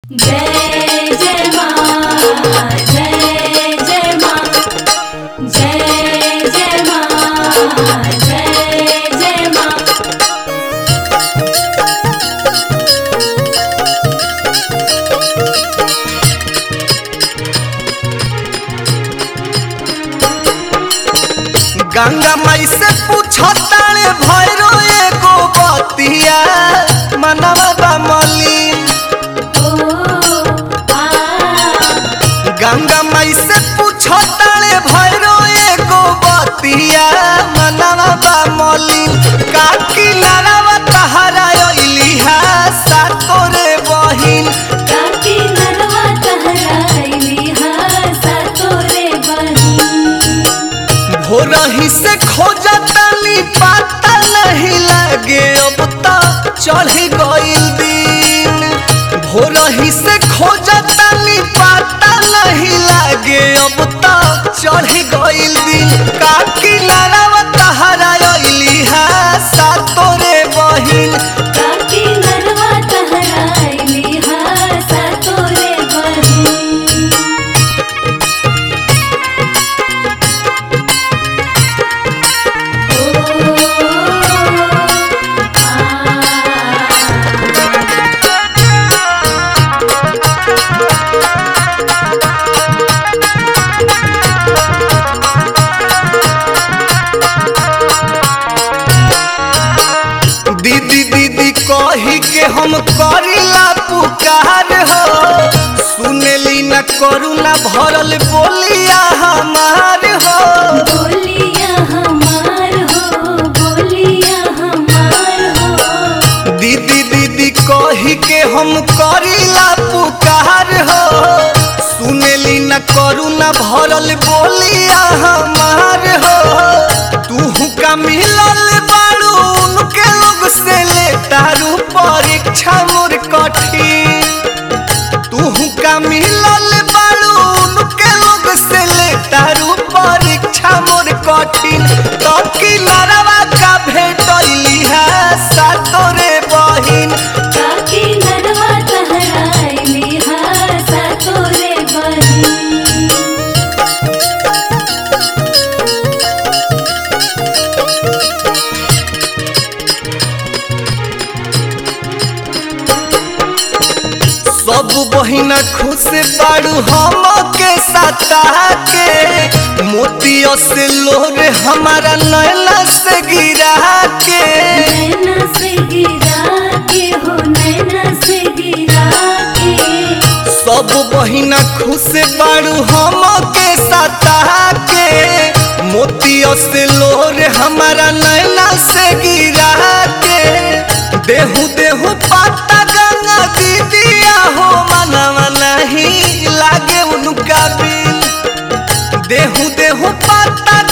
जय जय माँ जय जय माँ जय जय माँ जय जय माँ गंगा माई से पूछताले भैरो एगो बतिया मनवा बा मलिन ओ आ गंगा माई से पूछताले भैरो एगो बतिया मनवा बा मलिन काकी नारावा तहरा अइली हा सातोरे बहिन काकी नरवा तहराइली हासा तोरे बहिन भोरही से खोजतानी पता नहीं लगे अब तो चढ़ गइल दिन भोरही से खोजतानी पता नहीं लगे अब तो चढ़ गइल दिन काकी नारावा तहरा अइली हा सातोरे बहिन काकी नरवा तहराइली हासा तोरे बहिन दीदी दीदी कही के हम करीला पुकार हो सुनेली न करू न भरल बोलिया हमार हो बोलिया हमार हो बोलिया हमार हो दीदी दीदी कही के हम करीला पुकार हो सुनेली न करू न भरल बोलिया हमार हो तू का मिलल बाड़ू उनके लोग से ले तारू परीक्षा मोर कठिन तू का मिलल बाड़ू उनके लोग से ले तारू परीक्षा मोर कठिन तो की लड़वा का भेटैली है सातोरे बहिन काकी नरवा तहराइली हासा तोरे बहिन सब बहिना खुश बाड़ू हम के सता के मोतिया से लोर हमारा नैना से गिरा के नैना से गिरा के हो नैना से गिरा के सब बहिना खुश बाड़ू हम के सता के मोतिया से लोर हमारा नैना से गिरा के देहू देहू पाता गंगा दीदिया हो मनवा नहीं लागे उनका बिन देहू देहू पाता